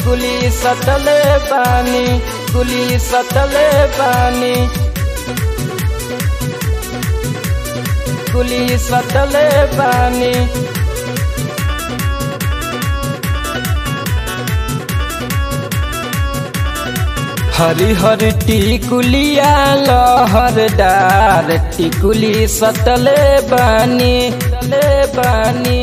टिकुली सटले बानी कुली सटले बानी कुली सटले बानी हरी हर टिकुलिया लहरदार टिकुली सटले बानी सटले बानी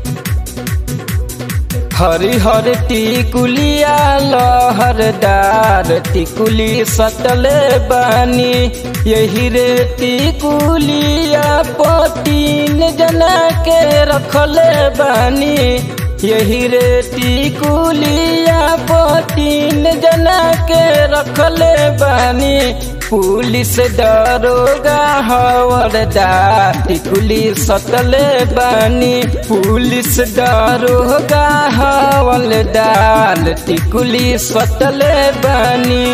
हरी हर टिकुलिया लहरदार टिकुली सटले बानी यही रे टिकुलिया पतीन जना के रखले बानी यही रे टिकुलिया पतीन जना के रखले बानी पुलिस दरोगा हवरदार टिकुली सटले बानी पुलिस दरोगा हवलदार टिकुली सटले बानी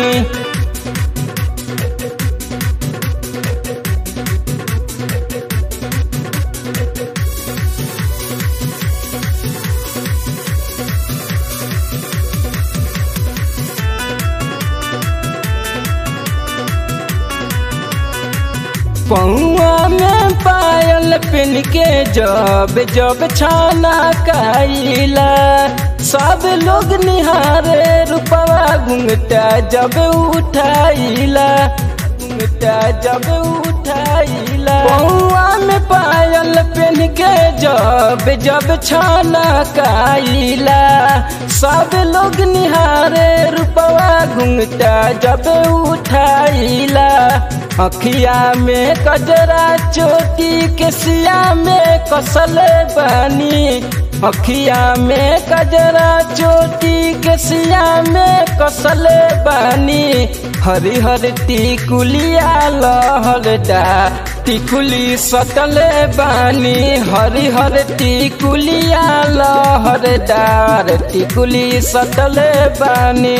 पौआ में पायल पिन के जब जब छाना काइला सब लोग निहारे रुपवा घुंघटा जब उठाइला घुंघटा जब उठाइला पौआ में पायल पिन के जब जब छाना काइला सब लोग निहारे रुपवा घुंघटा जब उठाइला अखिया में कजरा चोटी के सिया में कसले बानी अखिया में कजरा चोटी के सिया में कसले बानी हरी हर टिकुलिया लहरदा टिकुली सटले बानी हरी हर टिकुलिया लहरदार टिकुली सटले बानी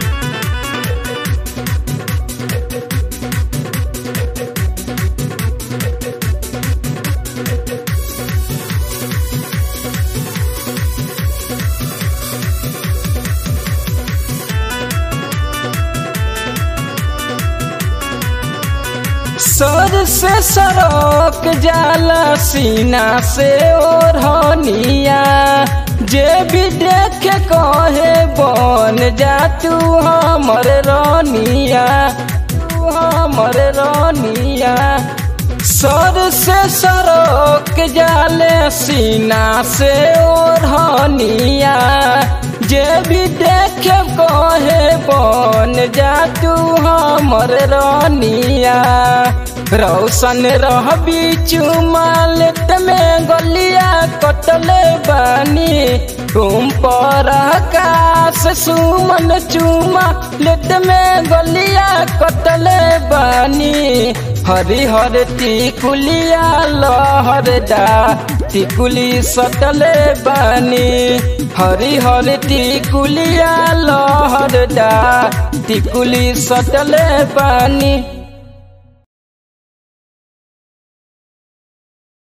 सर से सरोक जाला सीना से ओढ़निया जे भी देखे कहे बन जा तू हमर रानिया तू हमर रानिया सर से सरोक जाले सीना से ओढ़निया जे भी देखे कहे बन जा तू हमर रानिया रौशन रहबी चुमालेट में गलिया कटले बानी तुम पर आकाश सुमन चुमा लेट में गलिया कटले बानी हरी हर टिकुलिया लहरदा टिकुली सटले बानी हरी हर टिकुलिया लहरदा टिकुली सटले बानी